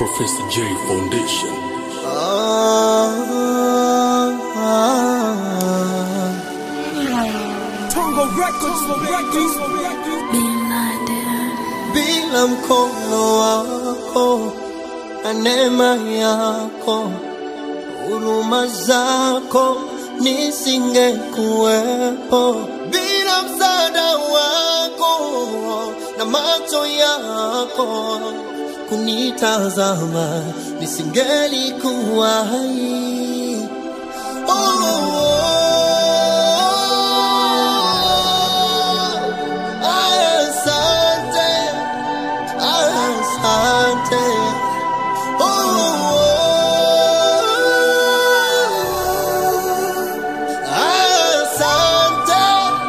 Professor J Foundation. Tongo Records, Records, bila mkono wako na neema yako, huruma zako nisingekuwepo. Bila msaada wako na macho yako kunitazama, nisingelikuwa hai. Oh, asante, asante. Asante,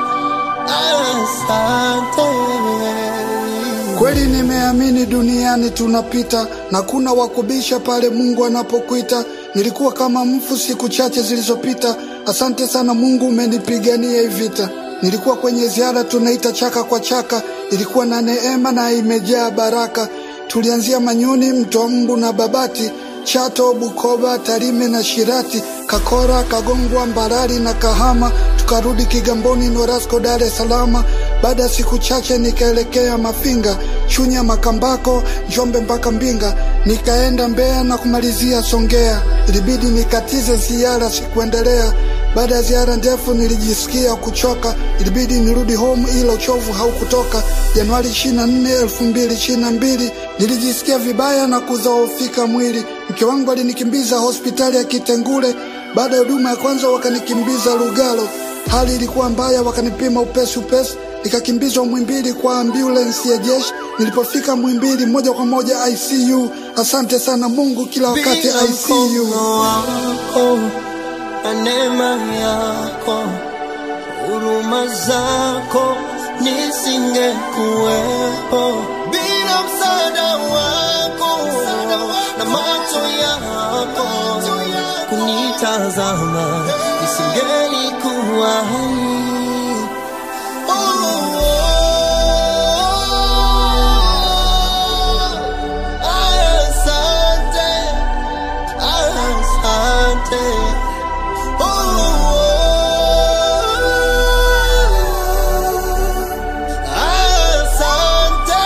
asante. Kweli nimeamini duniani tunapita na kuna wakubisha pale Mungu anapokuita. Nilikuwa kama mfu siku chache zilizopita. Asante sana Mungu, umenipigania hii vita. Nilikuwa kwenye ziara tunaita chaka kwa chaka, ilikuwa na neema na imejaa baraka. Tulianzia Manyoni, Mto Mbu na Babati, Chato, Bukoba, Tarime na Shirati, Kakora, Kagongwa, Mbarali na Kahama, tukarudi Kigamboni, Norasco, Dar es Salaam. Baada ya siku chache nikaelekea Mafinga, Chunya, Makambako, Njombe mpaka Mbinga, nikaenda Mbeya na kumalizia Songea. Ilibidi nikatize ziara, sikuendelea. Baada ya ziara ndefu nilijisikia kuchoka, ilibidi nirudi home, ila uchovu haukutoka. Januari 24, 2022 nilijisikia vibaya na kuzoofika mwili. Mke wangu alinikimbiza hospitali ya Kitengule. Baada ya huduma ya kwanza wakanikimbiza Lugalo, hali ilikuwa mbaya, wakanipima upesi upesi, nikakimbizwa Mwimbili kwa ambulensi ya jeshi. Nilipofika Mwimbili moja kwa moja ICU. Asante sana Mungu, kila wakati Bila ICU. mkono wako na neema yako, huruma zako nisingekuwepo. Bila msaada wako na macho yako kunitazama, nisingelikuwa hai. Oh, asante. Asante. Oh, asante.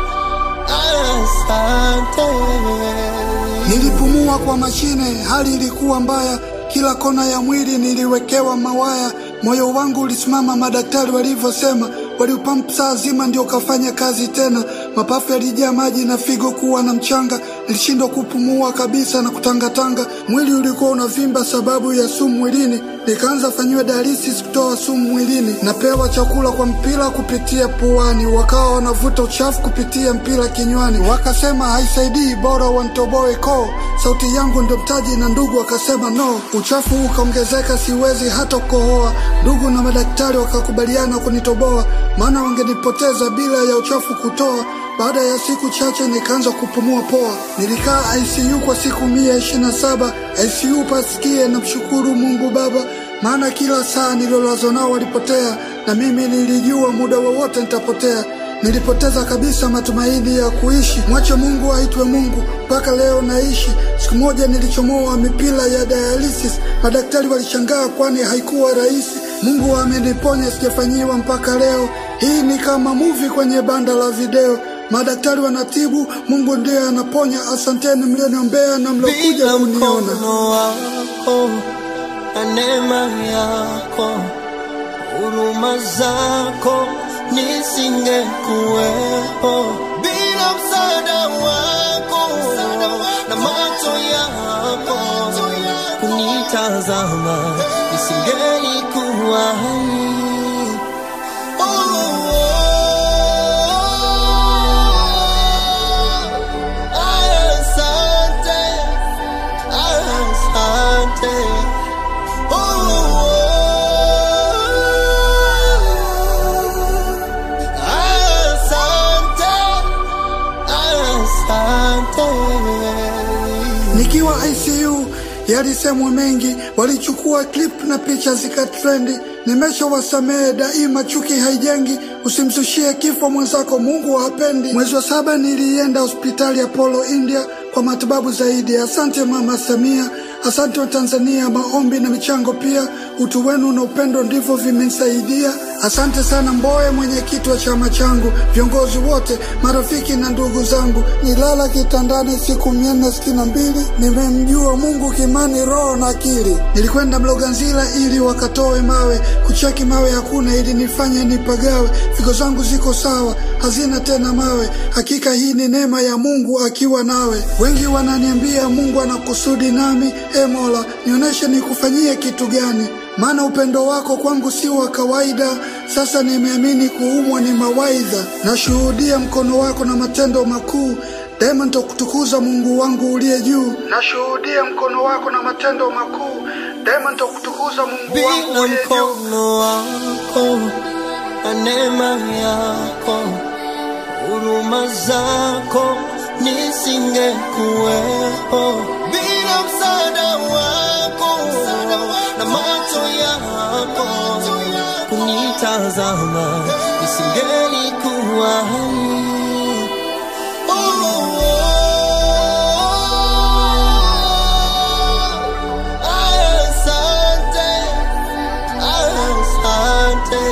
Asante. Nilipumua kwa mashine, hali ilikuwa mbaya, kila kona ya mwili niliwekewa mawaya. Moyo wangu ulisimama, madaktari walivyosema, waliupampu saa zima ndio ukafanya kazi tena. Mapafu yalijaa maji na figo kuwa na mchanga, nilishindwa kupumua kabisa na kutangatanga. Mwili ulikuwa unavimba sababu ya sumu mwilini, nikaanza fanyiwa dialysis kutoa sumu mwilini. Napewa chakula kwa mpira kupitia puani, wakawa wanavuta uchafu kupitia mpira kinywani, wakasema haisaidii, bora wantoboe koo. Sauti yangu ndio mtaji, na ndugu wakasema no. Uchafu ukaongezeka, siwezi hata kukohoa. Ndugu na madaktari wakakubaliana kunitoboa, maana wangenipoteza bila ya uchafu kutoa. Baada ya siku chache nikaanza kupumua poa. Nilikaa ICU kwa siku mia ishirini na saba ICU pasikie na mshukuru Mungu Baba, maana kila saa nilolazwa nao walipotea, na mimi nilijua muda wowote nitapotea. Nilipoteza kabisa matumaini ya kuishi. Mwache Mungu aitwe Mungu, mpaka leo naishi. Siku moja nilichomoa mipira ya dialysis, madaktari walishangaa, kwani haikuwa rahisi. Mungu ameniponya, sijafanyiwa mpaka leo. Hii ni kama movie kwenye banda la video. Madaktari wanatibu, Mungu ndiye anaponya. Asanteni mlioniombea na mliokuja Bila kuniona. mkono wako na neema yako, huruma zako nisingekuwepo. Bila msaada wako na macho yako kunitazama, nisingelikuwa hai. Oh, asante. Asante. Oh, asante. Asante. Nikiwa ICU yalisemwa mengi, walichukua clip na picha zikatrendi. Nimeshawasamehe daima, chuki haijengi. Usimzushie kifo mwenzako, Mungu hapendi. Mwezi wa saba nilienda hospitali ya Polo India kwa matibabu zaidi. Asante Mama Samia, asante wa Tanzania. Maombi na michango pia, utu wenu na upendo ndivyo vimenisaidia. Asante sana Mbowe, mwenyekiti wa chama changu, viongozi wote, marafiki na ndugu zangu. Nilala kitandani siku mia nne sitini na mbili, nimemjua Mungu kimani, roho na akili. Nilikwenda Mloganzila ili wakatoe mawe, kucheki mawe hakuna, ili nifanye nipagawe. Figo zangu ziko sawa, hazina tena mawe. Hakika hii ni neema ya Mungu akiwa nawe. Wengi wananiambia Mungu ana kusudi nami. E Mola, nionyeshe nikufanyie kitu gani? Maana upendo wako kwangu si wa kawaida. Sasa nimeamini kuumwa ni mawaidha. Nashuhudia mkono wako na matendo makuu daima nitakutukuza Mungu wangu uliye juu. Nashuhudia mkono wako na matendo makuu daima nitakutukuza Mungu wangu bila uliye juu. mkono wako na neema yako, huruma zako nisingekuwepo. Bila msaada wako na macho yako kunitazama, nisingelikuwa hai. Asante, asante.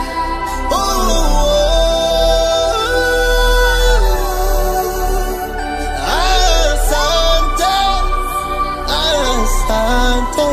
Asante, asante.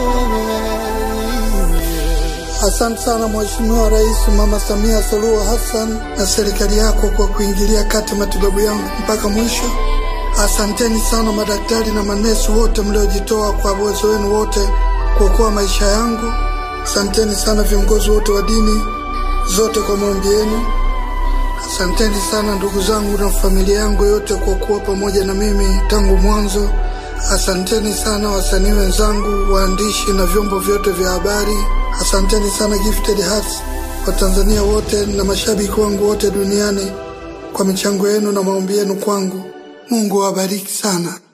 Asante sana Mheshimiwa Rais Mama Samia Suluhu Hassan na serikali yako kwa kuingilia kati matibabu yangu mpaka mwisho. Asanteni sana madaktari na manesi wote mliojitoa kwa uwezo wenu wote kuokoa maisha yangu. Asanteni sana viongozi wote wa dini zote kwa maombi yenu. Asanteni sana ndugu zangu na familia yangu yote kwa kuwa pamoja na mimi tangu mwanzo. Asanteni sana wasanii wenzangu, waandishi na vyombo vyote vya habari. Asanteni sana Gifted Hearts, Watanzania wote na mashabiki wangu wote duniani kwa michango yenu na maombi yenu kwangu. Mungu awabariki sana.